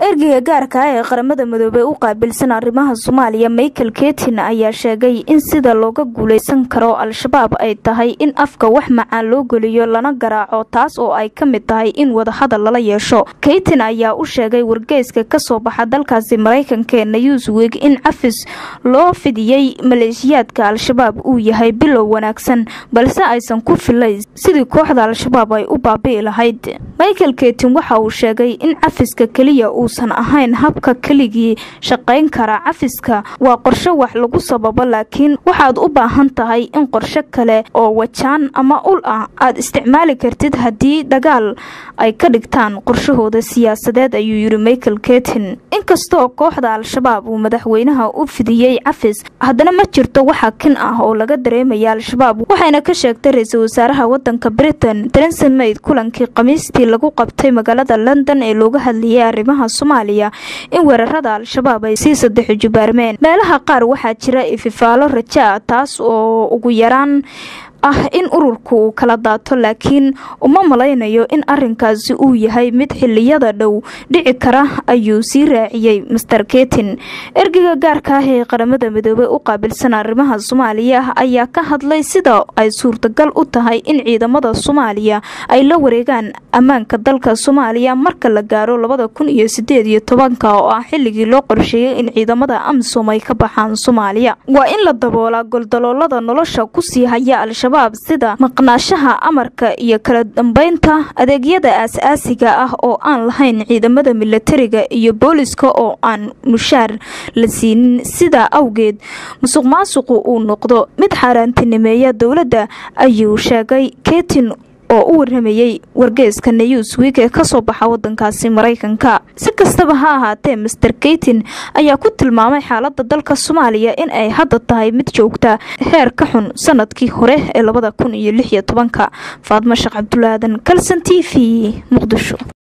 ergeyga gaarka ah ee qaramada midoobey u qaabilsan arrimaha soomaaliya michael ketin ayaa sheegay in sida looga guuleysan karo al-shabaab ay tahay in afka wax macaan loo geliyo lana garaaco taas oo ay ka mid tahay in wadahadal lala yeesho keytin ayaa u sheegay wargeyska kasoo baxa dalkaasi maraykanka ee newswig in cafis loo fidiyey maleeshiyaadka al-shabaab uu yahay bilow wanaagsan balse aysan ku filayn sidii kooxda al-shabaab ay u baabi'i lahayd michael ketin waxa uu sheegay in cafiska keliya uusan ahayn habka keligii shaqayn kara cafiska waa qorshe wax lagu sababo laakiin waxaad u baahan tahay in qorshe kale oo wajaan ama ul ah aad isticmaali kartid haddii dagaal ay ka dhigtaan qorshahooda siyaasadeed ayuu yidhi michael ketin inkastoo kooxda al-shabaab uu madaxweynaha u fidiyey cafis haddana ma jirto waxa kin ah oo laga dareemaya al-shabaab waxayna ka sheegtay ra-iisul wasaaraha wadanka britain theresa mayd kulankii khamiistii lagu qabtay magaalada london ee looga hadlayay arrimaha soomaaliya in weerarada al-shabaab ay sii sadexi jubaarmeen meelaha qaar waxaa jira ififaalo raja taas oo ugu yaraan ah in ururku uu kala daato laakiin uma malaynayo in arinkaasi uu yahay mid xiliyada dhow dhici kara ayuu sii raaciyey master ketin ergeyga gaarka ah ee qaramada midoobey u qaabilsan arrimaha soomaaliya ayaa ka hadlay sida ay suurtagal u tahay in ciidamada soomaaliya ay la wareegaan ammaanka dalka soomaaliya marka la gaaro labada kun iyo sideed iyo tobanka oo ah xilligii loo qorsheeyay in ciidamada amisom ay ka baxaan soomaaliya waa in la daboolaa goldaloolada nolosha kusii haya al-shabaab sida maqnaashaha amarka iyo kala dambeynta adeegyada aas-aasiga ah oo aan lahayn ciidamada milatariga iyo booliska oo aan mushaar la siinin sidaa awgeed musuq maasuqu uu noqdo mid xaaraantinimeeya dowladda ayuu sheegay ketin oo u waramayey wargeyska newswig ee kasoo baxa wadankaasi maraykanka si kastaba ha ahaatee master keytin ayaa ku tilmaamay xaalada dalka soomaaliya in ay hadda tahay mid joogta heer ka xun sanadkii hore ee labada kun iyo lix iyo tobanka faadmo sheekh cabdulaadan kalson t v muqdisho